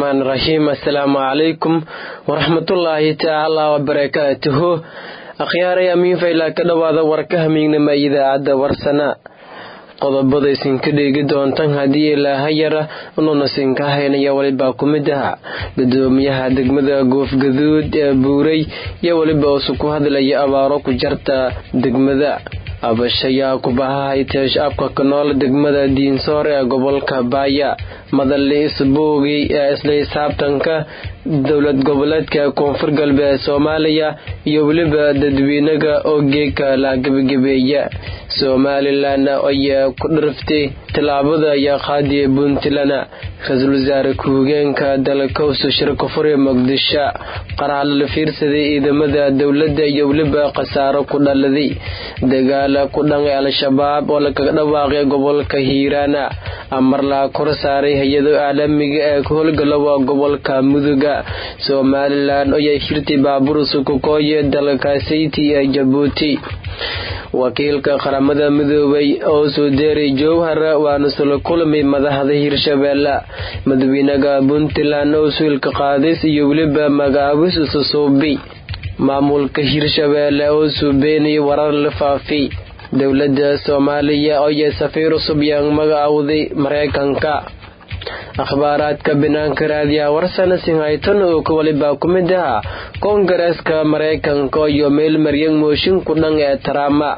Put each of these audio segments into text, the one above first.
raxmaan raxiim assalaamu calaykum waraxmatullaahi tacaala wabarakaatuhu akhyaaray amiin faylaa ka dhowaada warka hamiignama idaacadda warsana qodobada isinka dheegi doontan haddii ilaahayara unuuna sinka haynaya welibaa ku mid aha gudoomiyaha degmada goofgaduud ee buuray iyo weliba usu ku hadlaya abaaro ku jarta degmada abashayaa kubahahaytee shacabka ka nool degmada diinsoor ee gobolka baaya madali isbuugi ee isla xisaabtanka dowlad goboleedka koonfur galbeed soomaaliya iyo weliba dadweynaga oo geeka la gebagabeeya somalilan ayaa ku dhirftay tallaabada ayaa qaadiya puntland ra-iisul wasaare ku-higeenka dalkowso shirka fure muqdisho qaraalo la fiirsaday ciidamada dowladda iyo weliba khasaaro ku dhaladay dagaala ku dhanqay al-shabaab oo lakaga dhawaaqay gobolka hiiraana amar laa kor saaray hay-ado caalamiga ee ka howlgalowa gobolka muduga somalilan ayaa shirtay baabuur sukukooye dalkasayti ee jabuuti wakiilka qaramada midoobay oo soo deeray jowhar waana sula kulmay madaxda hirshabeelle madaxweynaha puntland oo suilka qaadis iyo weliba magacaabis ususuubi maamulka hirshabeelle oo suubeenay warar la faafi dowladda soomaaliya ayaa safiir cusub yaan magacawday mareykanka akhbaaraadka banaanka raadiyaha warsana sinhayton oo ka walibaa ku mid aha koongareeska mareykanka iyo meel maryan mooshin ku dhan ee taraama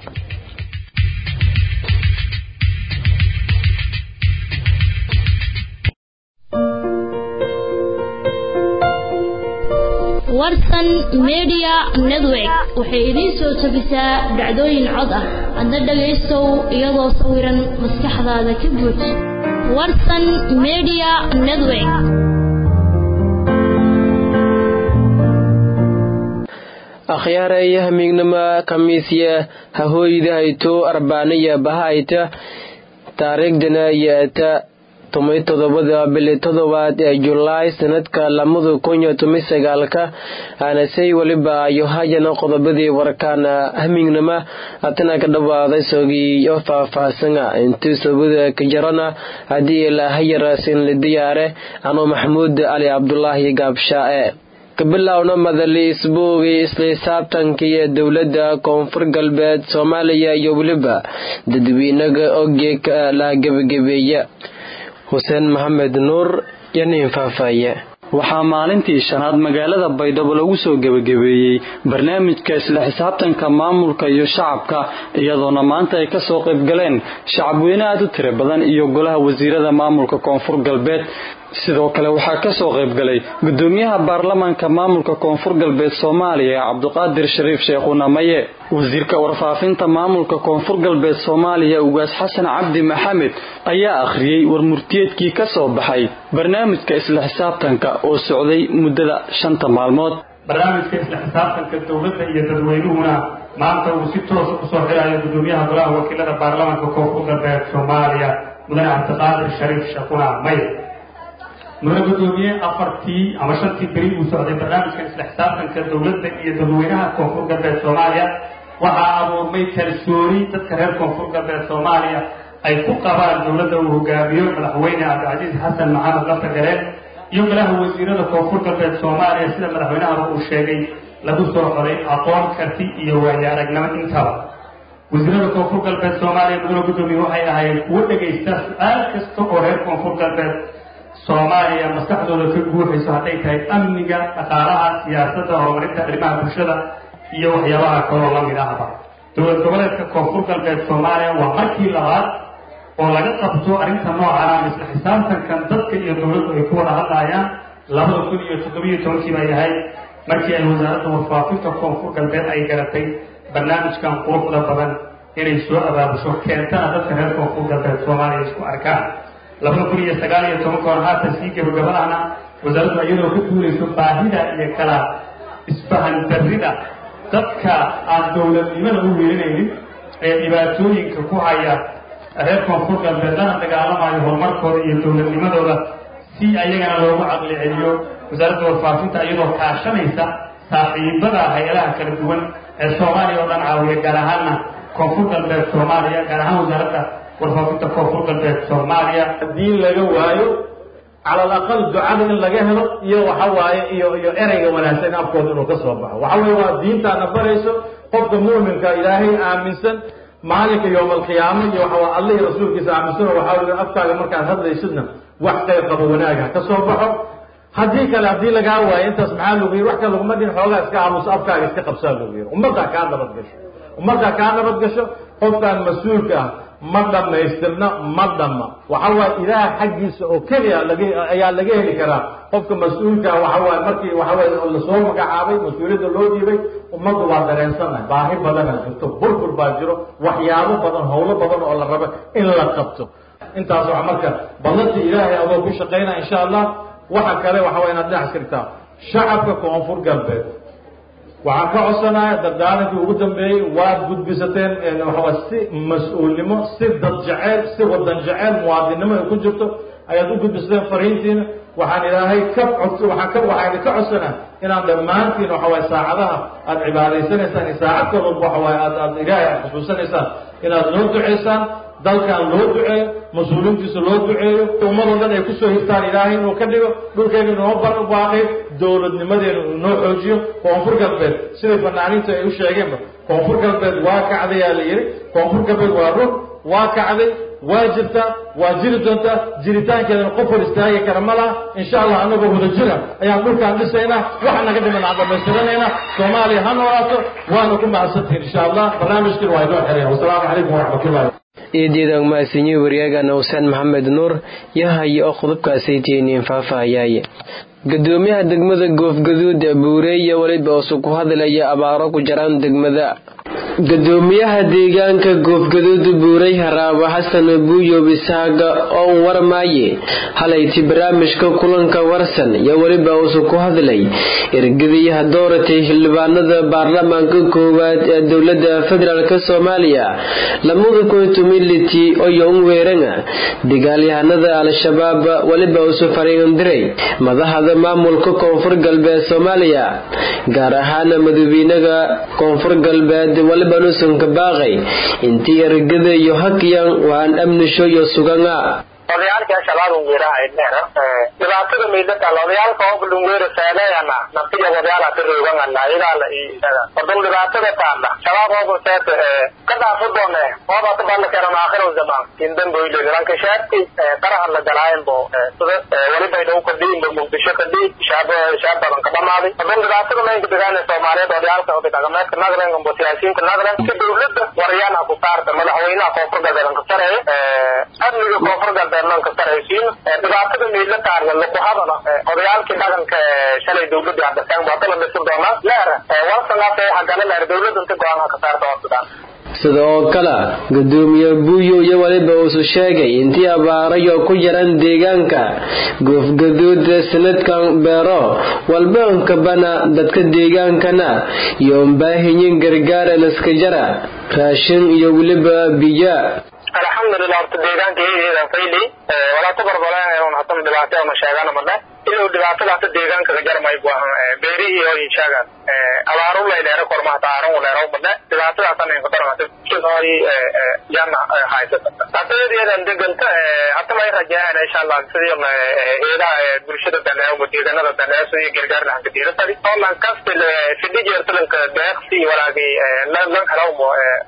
warsan media network waxay idiin soo tabisaa dhacdooyin cod ah adna dhagaystow iyadoo sawiran maskaxdaada ka guud warsan media network akhyaaraya hamiignama kamiisya hahooydahayto arbaanaya bahayta taariikhdana yaata tumay todobada bili todobaad ee julaay sanadka lamada kun iyo toban sagaalka aanasay weliba ayo hayana qodobadii warkaana hamiignama hatana ka dhawaaday sogii oo faahfaahsana intii sobada ka jarana haddii ilaahayara sinli diyaare anoo maxamuud cali cabdulaahi gaabshaae kabilowna madali isbuugii isla xisaabtankii ee dowladda koonfur galbeed soomaaliya iyo weliba dadweynaga ogeeka la gebagabeeya xuseen maxamed nuur iyo nin faahfaaye waxaa maalintii shanaad magaalada baydhabo lagu soo gebagabeeyey barnaamijka isla xisaabtanka maamulka iyo shacabka iyadoona maanta ay kasoo qaybgaleen shacabweyne aad u tira badan iyo golaha wasiirada maamulka koonfur galbeed sidoo kale waxaa kasoo qaybgalay gudoomiyaha baarlamaanka maamulka koonfur galbeed soomaaliya cabdiqaadir shariif sheekhuna maye wasiirka warfaafinta maamulka koonfur galbeed soomaaliya ugaas xasan cabdi maxamed ayaa akhriyey warmurtiyeedkii kasoo baxay barnaamijka isla xisaabtanka oo socday muddada shanta maalmood barnaamijka isla xisaabtanka dowladda iyo dadweynuhuna maanta uu si toosa usoo xirayo gudoomiyaha golaha wakiilada baarlamaanka koonfur galbeed soomaaliya mudane cabdiqaadir shariif sheekhuna maye mudane gudoomiye afartii ama shantii beri uu socday barnaamijkan isla xisaabtanka dowladda iyo dadweynaha koonfur galbeed soomaaliya waxaa abuurmay kalsooni dadka reer koonfur galbeed soomaaliya ay ku qabaan dowladda uu hogaamiyo madaxweyne cabdicasiis xasan maxamed laftagareen iyo golaha wasiirada koonfur galbeed soomaaliya sida madaxweynahaba uu sheegay lagu soo xoday aqoon karti iyo waayo aragnimo intaba wasiirada koonfur galbeed soomaaliya mudane gudoomiye waxay ahaayeen kuwo dhegaysta su-aal kasta oo reer koonfur galbeed soomaaliya maskaxdooda ka guuxayso hadday tahay amniga dhaqaalaha siyaasadda horumarinta arrimaha bulshada iyo waxyaabaha kaloo la mid ahba dowlad goboleedka koonfur galbeed soomaaliya waa markii labaad oo laga qabto arrinta noocan ama isla xisaabtankan dadka iyo dowladdu ay ku wada hadlayaan labada kun iyo toddobiyo tobankii bay ahayd markii ay wasaaradda warfaafinta koonfur galbeed ay garatay barnaamijkan quruxda badan inay soo abaabusho keentana dadka reer koonfur galbeed soomaaliya isku arkaan labada kun iyo sagaal iyo tobankoon haatan sii gabagabadahna wasaaraddu iyadoo ka duulayso baahida iyo kala isfahan darrida dadka aan dowladnimada u weelinaynin ee dhibaatooyinka ku haya reer koonfur galbeed lana dagaalamayo horumarkooda iyo dowladnimadooda si ayagana loogu caqli celiyo wasaaradda warfaafinta iyadoo kaashanaysa saaxiibada hay-adaha kala duwan ee soomaaliya oo dhan caawiya gaar ahaanna koonfur galbeed soomaaliya gaar ahaan wasaaradda warfaafinta koonfur galbeed soomaaliya haddii laga waayo cala alaqal ducada in laga helo iyo waxa waaye iyo iyo ereyga wanaagsan in afkooda inuu ka soo baxo waxa weye waa diintaana barayso qofka mu'minka ilaahay aaminsan maalinka yowma alqiyaama iyo waxa alla iyo rasuulkiisa aaminsan oo waxaa weye afkaaga markaad hadlaysidna wax qayr qabo wanaaga ka soo baxo haddii kale haddii lagaa waayo intaas maxaa lagu yiri wax kale laguma dhin xoogaa iska aamuso afkaaga iska qabsaa lagu yiri ummaddaa kaa nabad gasho ummaddaa kaa nabad gasho qofkaan mas-uulka ah ma dhammaystirna ma dhamma waxa waaye ilaah xaggiisa oo keliya laga ayaa laga heli karaa qofka mas-uulka waxa waaye markii waxa waaye lasoo magacaabay mas-uuliyadda loo dhiibay ummaddu waa dareensannahay baahi badana jirto burbur baa jiro waxyaabo badan howlo badan oo la rabo in la qabto intaas waa marka ballantii ilaahay adoo ku shaqaynaa insha allah waxa kale waxa waa inaad dhinac iskirtaa shacabka koonfur galbeed waxaan ka codsanaya dardaarankii ugu dambeeyey waad gudbisateen waxawaa si mas-uulnimo si dad jeceyl si wadan jeceyl muwaadinnimo ay ku jirto ayaad u gudbisateen fariintiina waxaan ilaahay ka cod waxaan ka waxaan idinka codsanaa inaan dhammaantiin waxa waaye saacadaha aad cibaadaysanaysaan iyo saacad kalooba waxa waaye aad aad ilaahay aad xusuusanaysaan inaad noo duceysaan dalkan loo duceeyo mas-uuliintiisa loo duceeyo ummadoo dhan ay kusoo hirtaan ilaahay inuu ka dhigo dhulkeena inoo barbaaqay dowladnimadeena uu noo xoojiyo koonfur galbeed siday fanaaniintu ay u sheegeenba koonfur galbeed waa kacdayaa la yidhi koonfur galbeed waa run waa kacday waa jirtaa waa jiri doontaa jiritaankeedana qof hor istaagi kara ma laha insha allah anagoo wada jira ayaan dhulkaan dhisaynaa waxa naga dhiman aan dhammaystiranaynaa soomaaliya ha noolaato waana ku mahadsantihin insha allah barnaamijkiina waa inoo xereya wasalaamu calaykum waraxmatullahi eedyadaan mahadsanyihi waryaagana xuseen maxamed nuur yahaye oo qodobkaasay tiiniin faahfaahayaaye gudoomiyaha degmada goofgaduud ee buureeya weliba oosu ku hadlaya abaaro ku jaraan degmada gudoomiyaha deegaanka goofgaduud buurey haraabo xasan buuyob isaaga oon warmaaye halayti barnaamijka kulanka warsan iyo weliba uusu ku hadlay ergadayaha dooratay xildhibaanada baarlamaanka koowaad ee dowlada federaalk soomaaliya lamada kuntumiliti oyo un weeranga dagaalyahanada al-shabaab weliba uusu fariindiray madaxda maamulka koonfur galbeed soomaaliya gaar ahaana madawiinaga koonfur galbeed waliba nusanka baaqay intii ergada iyo hakyan waan amnisho iyo suganga odayaalka shabaab ungeeraha idheer dhibaatada miidata odayaalka oo bulungeera saaleeyana naftiga odayaala tiroogangana idaala odon dhibaatada taala shabaab oo seet ka dhaafu doone ooba ka balla karan aakhiro zaman indan boyle lanka shaabti qaraha la galaayen bo sida waliba idhaw ka dhiin muqdisho ka dhii shaab shaab badan ka dhamaaday odon dhibaatada maynka degaana soomaaliyeed odayaalka oday dhaqameedka nagren ambo siyaasiyiinta nagren si dowladda waryaana ku saarta madaxweynaha koonfur galbeed ka sareeya amniga koonfur galbeed ka saraysiin dhibaatada miidla taarga laku hadala odayaalkii dhaqanka shalay dowladii hadaseen waa kala dhisi doonaa leer warsangaas hagala leer dowladda inta go-aanka ka saarta waa sidaan sida oo kale gudoomiye buuyo iyo weliba uusu sheegay intii abaarayo ku yaran deegaanka goofgaduud sanadkan beero walbaankabana dadka deegaankana iyo unbaahinyin gargaara laskajara raashin iyo weliba biya alxamdulilah horta deegaanka iyadeedan fayli walaa ku barbaleen hatan dhibaato ama sheegana madhe ilow dhibaatada hata deegaanka kajarmay buahan beerihi oo inshagan abaaru lay dheere korma hata aaran leero madhe dhibaatada hatan inka daran hata kinoy jana haysata hata iyadeedan deganta hata may rajaan insha allah sidii eedaha bulshada daneeyo deeganada daneeyo sidii gargaar lahanka diiratadi oo lan kasti fidhi jeertalanka deeqsi walaagi lan helawmo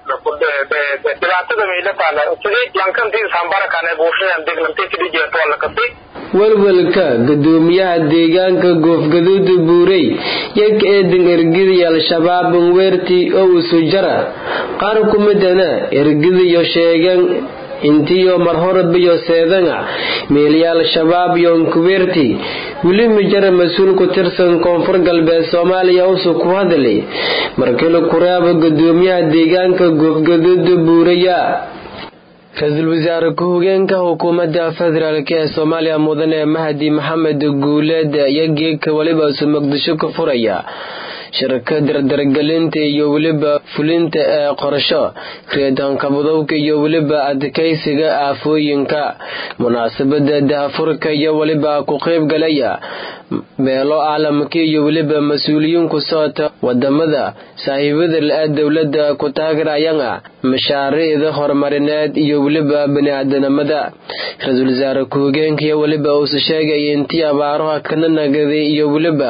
dhibaatada meylataala sidii lankantii sambarakane buushadan degnantay fidhi jeerta waa lakasi welwelka gudoomiyaha deegaanka goofgaduud buurey yag eedan ergidii al-shabaab weerti oo usu jara qaar ku midana ergidiyo sheegan intiyo mar horebiyo seedanga meelyaal shabaab yoonkuweerti weli mijara mas-uul ku tirsan koonfur galbeed soomaaliya usu ku hadlay markila kuraaba gudoomiyaha deegaanka goofgaduud buureya ra-iisul wasaare ku-xigeenka xukuumadda federaalk ee soomaaliya mudane mahdi maxamed guuleed ayaa geegka weliba isu muqdisho ka furaya shirka dardargelinta iyo weliba fulinta ee qorsho reedankabadowka iyo weliba adkaysiga aafooyinka munaasabada dahafurka iyo weliba ku qeyb galaya meelo caalamka iyo weliba mas-uuliyiin ku socota wadamada saaxiibada la-a dowladda ku taageerayana mashaariicda horumarineed iyo weliba bani-aadanimada ra-iisul wasaare ku-hogeenkaiyo weliba uusa sheegaya intii abaaruha kana nagaday iyo weliba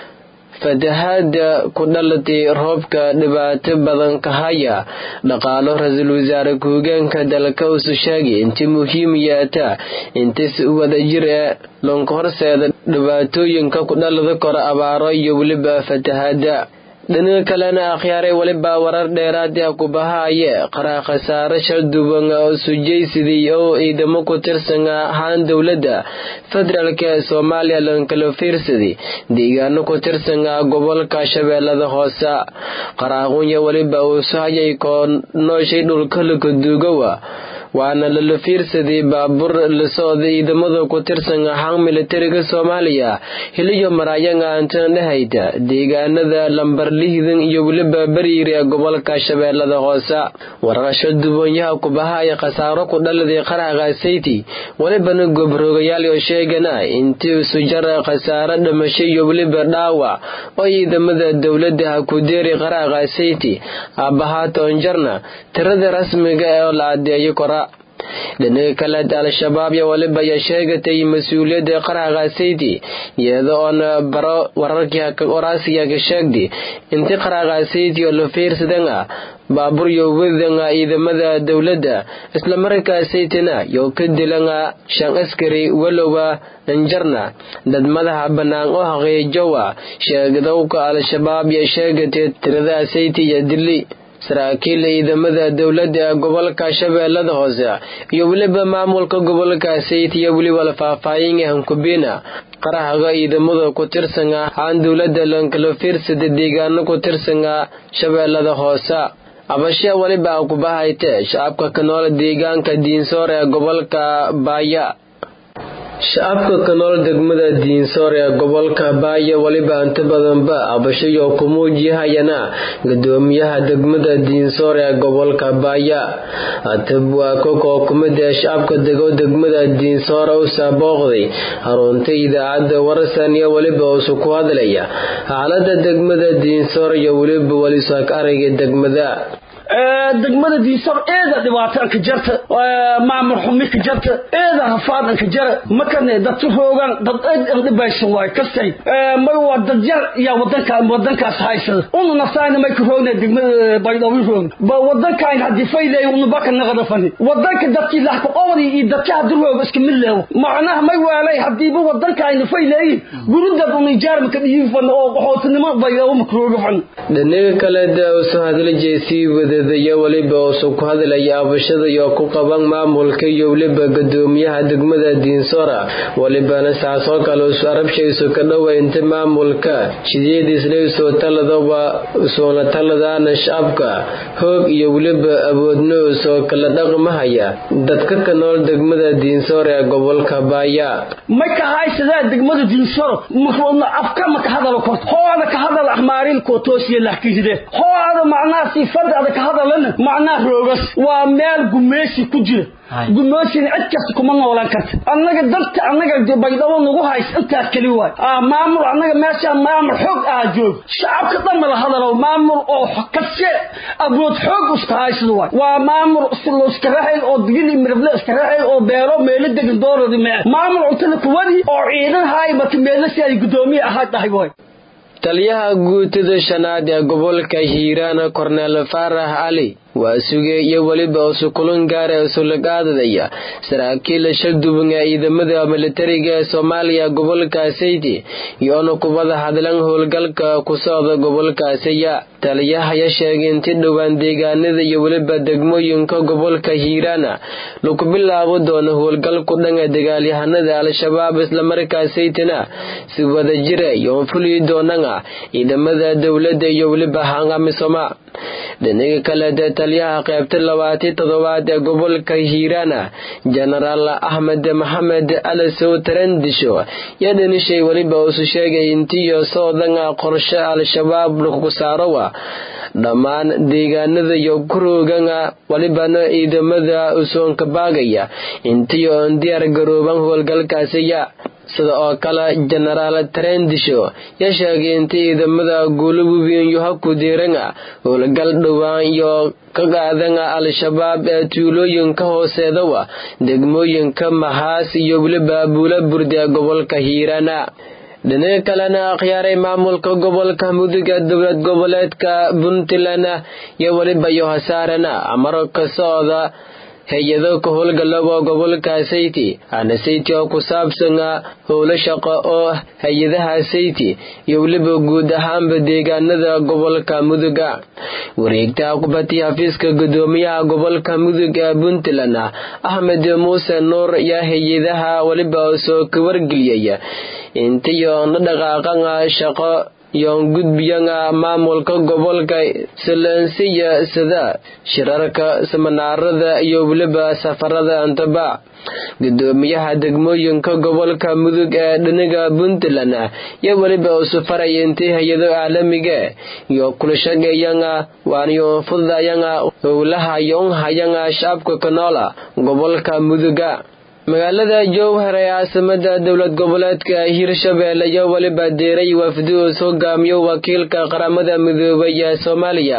fatahaada ku dhalatay roobka dhibaato badan ka haya dhaqaalo ra-iisul wasaare ku-hogeenka dalka uusa sheegay intii muhiim yaata intis wadajir ee loonka horseeda dhibaatooyinka ku dhalada kora abaaro iyo weliba fatahaada dhinaga kalena akhyaaray weliba warar dheeraad ah ku bahaaye qaraa khasaare shalduban oo sujaysidii oo ciidamo ku tirsan ahaan dowladda federaalk ee soomaaliya lankala fiirsaday deegaano ku tirsan gobolka shabeellada hoose qaraaqunya weliba uu sahayay koo nooshay dhulka lakaduugowa waana lala fiirsaday baabuur la socda ciidamada ku tirsan ahaan militariga soomaaliya hiliyo maraayanga antandhahayda deegaanada lambar lihdan iyo weliba bariiri ee gobolka shabeellada hoose warqasho duboonyaha kubahaya khasaaro ku dhaladay qaraqa sayti welibana gobroogayaal oo sheegana intii isu jara khasaaro dhimasho iyo weliba dhaawac oo ciidamada dowladda ha ku deeri qaraqa sayti aabbahaatoonjarna tirada rasmiga ee la adeeyo kora dhinaga kaleed al-shabaab iyo waliba ayaa sheegatay mas-uuliyadda qaraqa sayti iyada oona baro wararkii oraasiga ka sheegday intii qaraqa sayti oo la fiirsadana baabuur iyo wadanga ciidamada dowladda islamarkaa saytina iyo ka dilana shan askari walowa anjarna dad madaxa bannaan oo haqiijowa sheegdowka al-shabaab iyo sheegatay tirada sayti iyo dili saraakiil ciidamada dowladda ee gobolka shabeellada hoose iyo weliba maamulka gobolka sayt iyo weliba la faahfaahinga hankubina qarahaga ciidamada ku tirsana aan dowladda lankala fiirsada deegaano ku tirsana shabeellada hoose abashe weliba ku bahayte shacabka ka nool deegaanka diinsoor ee gobolka baaya shacabka ka nool degmada diinsoor ee gobolka baaya weliba inta badanba abashayo ku muujiyahayana gudoomiyaha degmada diinsoor ee gobolka baaya atab waa kokoo kumid ee shacabka dego degmada diinsoora u saabooqday harunta idaacadda warsan iyo weliba usu ku hadlaya xaalada degmada diinsoor iyo weliba welisaak arayga degmada degmada diisor eeda dhibaato anka jarta maamul xumi ka jarta eeda hafaad anka jara makane dadka hoogan dad eed an dhibaysan waay kastay may waa dad yar yaa wadanka wadankaas haysada unu naftaayna may ka roogna degmada baydhabo roogna ba wadankaan haddii faylay unu baka naqada fani wadanka dadkii lahka qowdi iyo dadka haddii rooga iska mid leewo macnaha may waalay haddiiba wadankaayna faylayin gurudad unu ijaarmaka dhiyin fan oo qaxootinimo baydhabo maka rooga fan dhinaga kale da usoo hadla jeesii wadadayo weliba usu ku hadlaya abashada iyo ku qaban maamulka iyo weliba gudoomiyaha degmada diinsora welibana saasoo kale usu arabshaysu ka dhowaynta maamulka shideediisla usoo taladaba usuuna taladaana shacabka hoog iyo weliba awoodno usoo kala dhaqmahaya dadka ka nool degmada diinsor ee gobolka baaya may ka haysadaan degmada diinsoro afka ma ka hadalo korto hooada ka hadal ahmaarilkoo toosiya lahkihide hooada macnaha sifadaada ka hadalana macnaha roogas waa meel gumeysi ku jira gumoosina cid kasta kuma noolaan karta annaga dadka annaga baydhabo nagu hays intaas keli waay maamul annaga meeshaan maamul xoog ah joog shacabka dhan mala hadalo maamul oo kase awood xoog iska haysada waay waa maamul iska raxay oo digili mirable iska raxay oo beero meelo degan dooradi mee maamul cuntada kuwadi oo ciidan haay marka meelo si ay gudoomiye ahaa dhahay waay taliyaha guutada shanaad ee gobolka hiiraan korneel faarax cali waa sugay iyo weliba usu kulan gaara isulagaadadaya saraakiila shalduban ee ciidamada militariga ee soomaaliya gobolka sayti iyoona kubada hadlan howlgalka ku socda gobolkaasiya taliyahaya sheegay inti dhowaan deegaanada iyo weliba degmooyinka gobolka hiiraana lagu bilaabo doono howlgalku dhanka dagaalyahanada al-shabaab islamarkaasaytina si wadajira iyoon fuliyi doonana ciidamada dowladda iyo weliba hangamisoma dhinaga kale dee taliyaha qaybta labaatan toddobaad ee gobolka hiiraana jenaraal axmed maxamed alasow tarandisho yaa dhanishay weliba usu sheegay intiyo soodanga qorshe al-shabaab lagu saarowa dhammaan deegaanada iyo kuroogana welibana ciidamada usoonka baagaya intiyo on diyaar garooban howlgalkaasiya sida oo kale jenaraal trendisho yaa sheegay inta ciidamada guulo webiinyo haku diiranga howlgal dhowaan iyo ka qaadanga al-shabaab ee tuulooyinka hooseedawa degmooyinka mahaas iyo weliba buula burdi ee gobolka hiirana dhinaca kalena akhyaaray maamulka gobolka mudug ee dowlad goboleedka puntland iyo weliba yohasaarana amaro ka socda hay-ado ka howlgalaba gobolka sayti ana sayti oo ku saabsan howlo shaqo oo hay-adaha sayti iyo weliba guud ahaanba deegaanada gobolka muduga wareegtaha kubati xafiiska gudoomiyaha gobolka mudug ee puntland axmed muuse nuur yaa hay-adaha weliba soo ka wargeliyay intiyo na dhaqaaqanga shaqo yoon gudbiyanga maamulka gobolka silansiya sida shirarka samanaarada iyo weliba safarada antaba gudoomiyaha degmooyinka gobolka mudug ee dhiniga puntland iyo weliba usu faraya intii hay-ado caalamiga iyo kula shaqeeyanga waaniyo fududayanga howlaha yoonhayanga shacabka kanoola gobolka muduga magaalada jowhar ee caasimada dowlad goboleedka hirshabeelle iyo weliba deeray wafdi uu hogaamiyo wakiilka qaramada midoobay ee soomaaliya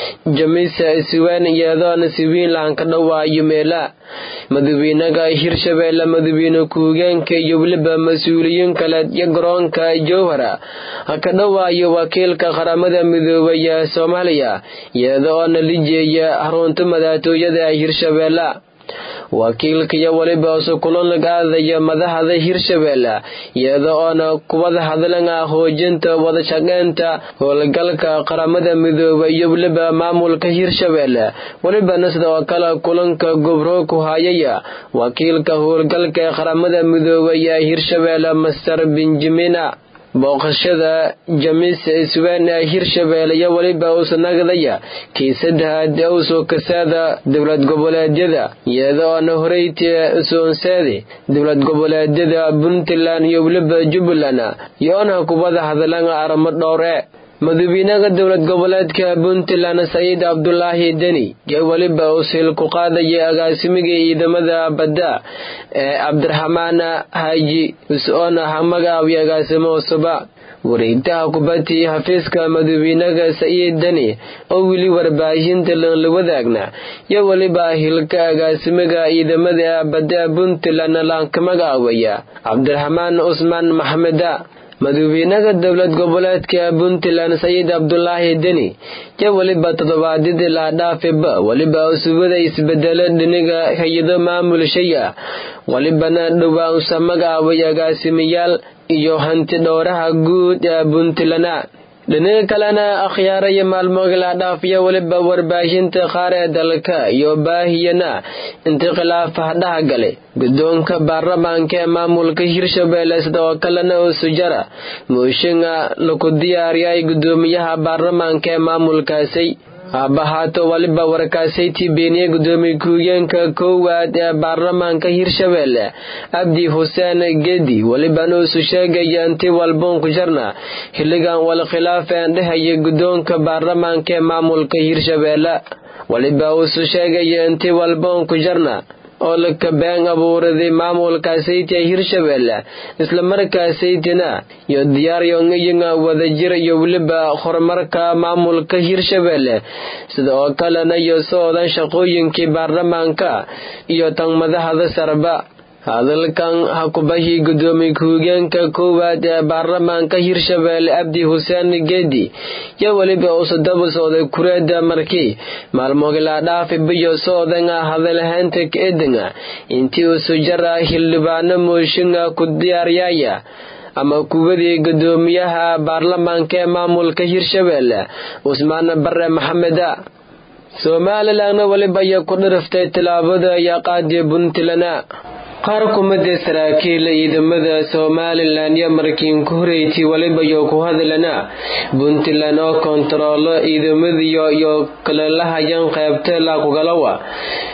jamisa iswaan iyadoona siwiinlan ka dhawaayo meela madawiinaga hirshabeelle madawiine ku-higeenka iyo weliba mas-uuliyiin kale iyo garoonka jowhara ka dhawaayo wakiilka qaramada midoobay ee soomaaliya iyadoona lijeeya xarunta madaxtooyada hirshabeelle wakiilkaiyo weliba usu kulan aadaya madaxda hirshabeelle iyada oona kubada hadlanga hoojinta wadashaqeynta howlgalka qaramada midooba iyo weliba maamulka hirshabeelle welibana sida oo kale kulanka gobro ku hayaya wakiilka howlgalka ee qaramada midoobay ee hirshabeelle master benjamina booqashada jamiisa iswaan ee hirshabeelle iyo weliba uusa nagdaya kiisadahaad usoo kasaada dowlad goboleedyada iyada oona horeytee soonseedi dowlad goboleedyada puntland iyo weliba jubbaland iyo-ona kubada hadlanga aramo dhowre madawiinaha dowlad goboleedka puntland saciid cabdulaahi deni iyo weliba usil ku qaadaya agaasimigii ciidamada badda ee cabdiraxmaan haaji us-oona hamagaawiyo agaasimo cusuba wareegtaha kubadii xafiiska madawiinaha saciid deni oo weli warbaahinta la wadaagna iyo weliba hilka agaasimiga ciidamada badda puntland laankamagaawaya cabdiraxmaan cusmaan maxmeda madawiinaha dowlad goboleedka puntland saciid cabdulaahi deni iyo weliba toddobaadyadii laadhaafiba weliba usubada isbedelo dhiniga hay-ado maamulshaya welibana dhowaan usamagaaway agaasimayaal iyo hanti dhowraha guud ee puntland dhinaga kalena akhyaaraya maalmoga laadhaafiya weliba warbaahinta qaar ee dalka iyo baahiyana inti khilaafa dhaha galay guddoonka baarlamaanka ee maamulka hirshabeelle sida oo kalena usujara mooshinga laku diyaariyay gudoomiyaha baarlamaanka ee maamulkaasi haabahaato waliba warkaasaytii beeniye gudoomiye ku-higeenka koowaad ee baarlamaanka hirshabeelle abdi xuseen gedi welibana usu sheegaya inti walboon ku jarna xilligan wal khilaafeen dhehaya guddoonka baarlamaanka ee maamulka hirshabeelle weliba usu sheegaya inti walboon ku jarna oo laka been abuuraday maamulka saytia hirshabeelle islamarkaasaytina iyo diyaaryoiyaga wadajir iyo weliba horumarka maamulka hirshabeelle sida oo kalena iyo socdan shaqooyinkii baarlamaanka iyo tan madaxda sarba hadalkan hakubahii gudoomiye ku-higeenka koowaad ee baarlamaanka hirshabeelle abdi xuseen gedi iyo weliba usadaba socday kureeda markii maalmogilaadhaafi biyo socdanga hadalhaynta kaedanga intii usujara xildhibaano mooshinga ku diyaaryaaya ama kuwadii gudoomiyaha baarlamaanka ee maamulka hirshabeelle cusmaan bare maxameda somalilanna weliba iyo ku dhiriftay tilaabada iyo qaadiya puntland qaar kumida saraakiil ciidamada somalilan iyo markiin ku horeyti waliba iyo ku hadlana puntland oo kontaroolo ciidamadiyo iyo kalelahayan qaybta laakugalawa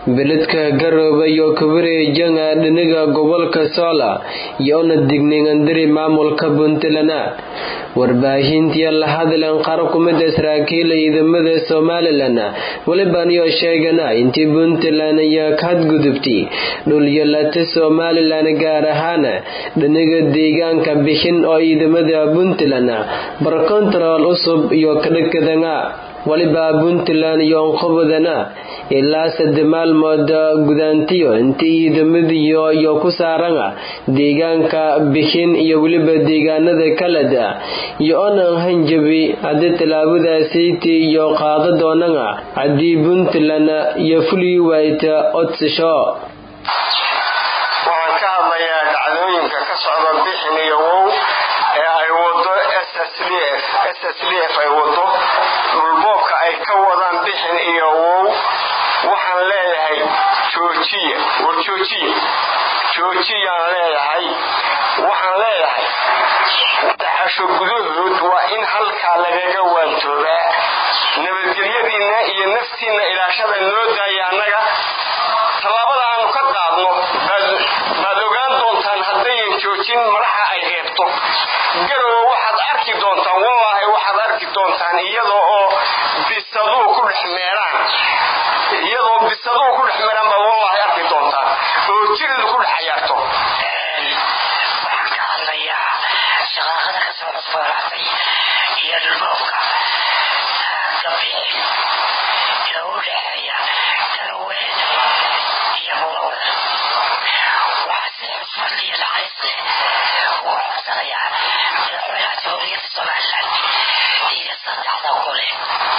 beledka garooba iyo kawareejanga dhiniga gobolka soola iyoona digniingandiri maamulka puntland warbaahintiya la hadleen qaar kumida saraakiila ciidamada somalilan welibaniyo sheegana intii puntland iyo kahadgudubtay dhulyalata somalilan gaar ahaan dhiniga deegaanka bixin oo ciidamada puntland barkontarool cusub iyo kadhakadanga waliba puntland iyo onqobadana ilaa sadde maalmood gudaantiyo intii ciidamadiyo iyo ku saarana deegaanka bixin iyo weliba deegaanada kaleda iyo onan hanjabi haddii tallaabadaasiiti iyo qaado doonana haddii puntland iyo fuli wayta odsasho waxaan ka hadlayaa dhacdooyinka ka socda bixin iyo wow ee ay wado ssdf ay wado dhulboobka ay ka wadaan bixin iyo wow waxaan leeyahay joojiya war joojiya joojiyaan leeyahay waxaan leeyahay daxasho gudahood waa in halkaa lagaga waantoobaa nabadgelyadiinna iyo naftiinna ilaashada noo daaya annaga tallaabada aanu ka qaadno baad ogaan doontaan haddayan joojin madaxa ay reebto garowe waxaad arki doontaan wallaahi waxaad arki doontaan iyadoo oo bisaduu ku dhex meeraan iyadoo bisaduu ku dhex meeraan baad wallaahi arki doontaan oo jiridu ku dhex cayaarto waxaan ka hadlayaa shaqaaqada ka soo cusboonaatay iyo dhulboobka gabixin ee u dhexeeya garowe iyo mudowda waxaa si xusmad iyo naxariis leh ugu codsanayaa madaxweynaha jamhuuriyadda somalilan iyo saddexda gole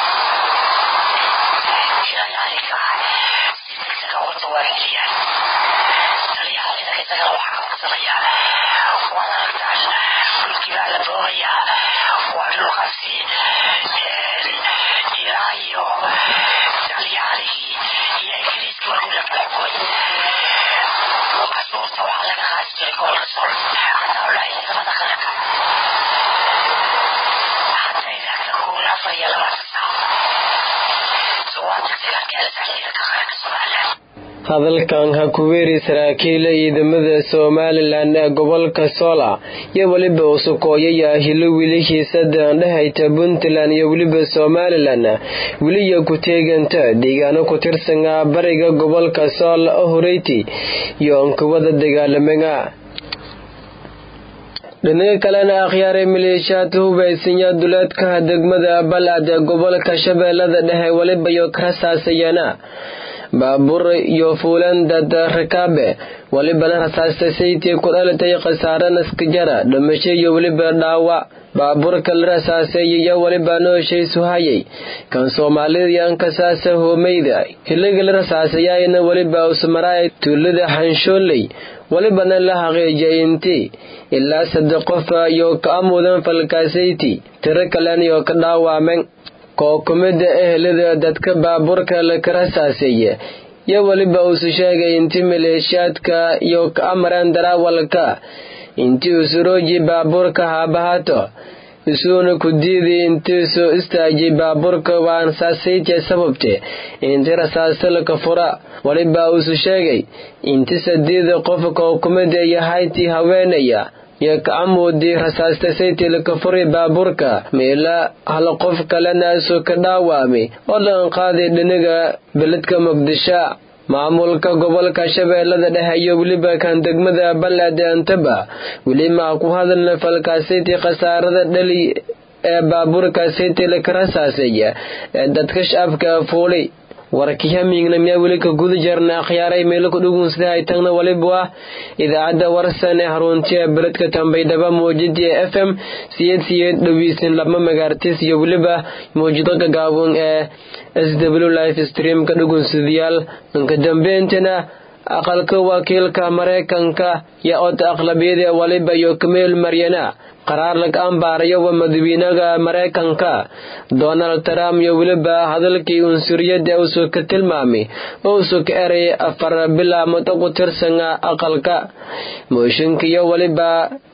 inay arrinkaa si degdega uga jawaabceliyaan taliyaha ciidanka isagana waxaa ka codsanayaa waad aragtaan dhulkii baa la boogayaa waa dhulkaasi ilaa iyo talyaanigii iyo ingiriiskii markuu la kala xukumay casuurta waxaa laga qaadi jiray gobolka sool hataa ulaahay ciidamada qaranka haddayna ka kuul afar iyo labaatan saac waa degdegaan keenaysaa ciidanka qaranka somalilan hadalkan ha ku weeri saraakiila ciidamada somalilan ee gobolka soola iyo weliba usukooyaya hilo wilihiisada dhehayta puntland iyo weliba somalilan weliya ku teeganta deegaano ku tirsana bariga gobolka sool horeyti iyo onkawada dagaalamaga dhinaga kalena akhyaaray maleeshiyaad hubaysanya duleedka degmada balad ee gobolka shabeellada dhexe weliba iyo karasaasayana baabuur iyo fuulandad rakaabe welibana rasaasta saytii ku dhalatay khasaare naskajara dhimasho iyo weliba dhaawac baabuurka la rasaaseeyay iyo weliba nooshaysu hayay kan soomaalida iyo ankasaasa hoomeyda hiliga la rasaasayaayna weliba usmaraay tuulada xanshooley welibana la xaqiijiyay intii ilaa saddex qof iyo ka amudan falkaasayti tiro kalen iyo ka dhaawaamen koo kumida ehelada dadka baabuurka la karasaaseeye iyo weliba uusu sheegay intii maleeshiyaadka iyo ka amareen daraawalka intii usurooji baabuurka haabahaato isuuna ku diiday intiisu istaajay baabuurka waan saasaytee sababte intii rasaasalka fura weliba uusu sheegay inti sadiida qofka hukumada iyo haytii haweenaya iyo kacamuudii rasaasta saytilka furi baabuurka meela hal qof kalena isu ka dhaawamay oo dhan qaaday dhiniga beledka muqdisho maamulka gobolka shabeellada dhexe iyo weliba kan degmada balade antaba weli maa ku hadalna falkaasayti khasaarada dhali ee baabuurka saytila ka rasaaseeya ee dadka shacabka fuulay warkihamiigna miyaa weli ka guda jarna akhyaaray meelo ku dhugun sida ay tagna waliba ah idaacadda warsan ee haruntiya beledka tambaydhaba muujidii f m siyeed siyeed dhoweysan laba magaartis iyo weliba muujido gagaaban ee s w life stream ka dhugunsidayaal inka dambeentana aqalka wakiilka maraykanka iyo od aqlabiyada waliba iyo kameel maryana qaraar laga ambaarayo waa madaxweynaha maraykanka donald trump iyo weliba hadalkii unsuriyada uusoo ka tilmaamay oo uusoo ka eray afar bilaamood ku tirsana aqalka mooshinka iyo weliba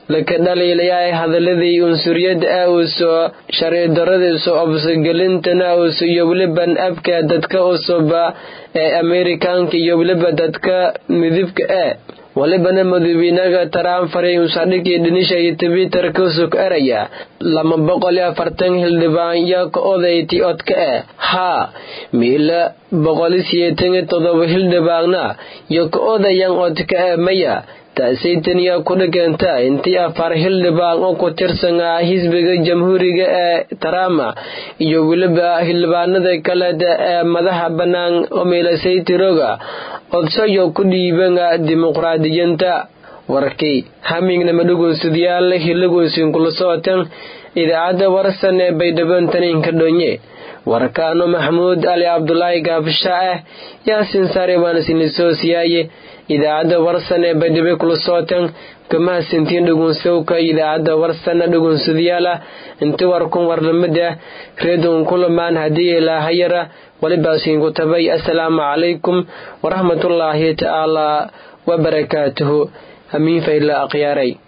laka dhaliilayaa hadaladii unsuriyada auso sharcidaradiisu obsogelintana auso iyo weliban abka dadka usuba ee amerikaanka iyo weliba dadka midibka ee walibana madawiinaga trump faray usadhigii dhinisha iyo twitterka usug eraya lama boqol iyo afartan hildhibaan yaa ka odayti odka eh haa miila boqoli siyeetan iyo todoba hildhibaanna iyo ka odayan odka eh maya taasaytan yaa ku dhiganta intii afar hildhibaan oo ku tirsanaa xisbiga jamhuuriga ee trump iyo weliba hildhibaanada kaleda ee madaxa bannaan omilasaytiroga odsayo ku dhiibana dimuqraadiyanta warkii hamignama dhugunsadyaal hilagoysin kula socotan idaacadda warsan ee baydhabantaninka dhonye warkaano maxamuud ali cabdulaahi gaabsha ah yaasin saare waana sinisoosiyaaye idaacadda warsan ee baydhabe kula socotan kamahasintiin dhugunsowka idaacadda warsana dhugunsadayaala inti warkun warlamada reedun kulamaan haddii ilaahayara walibaasiinku tabay assalaamu calaykum waraxmatullaahi tacaala wabarakaatuhu hamiin fayla akhyaaray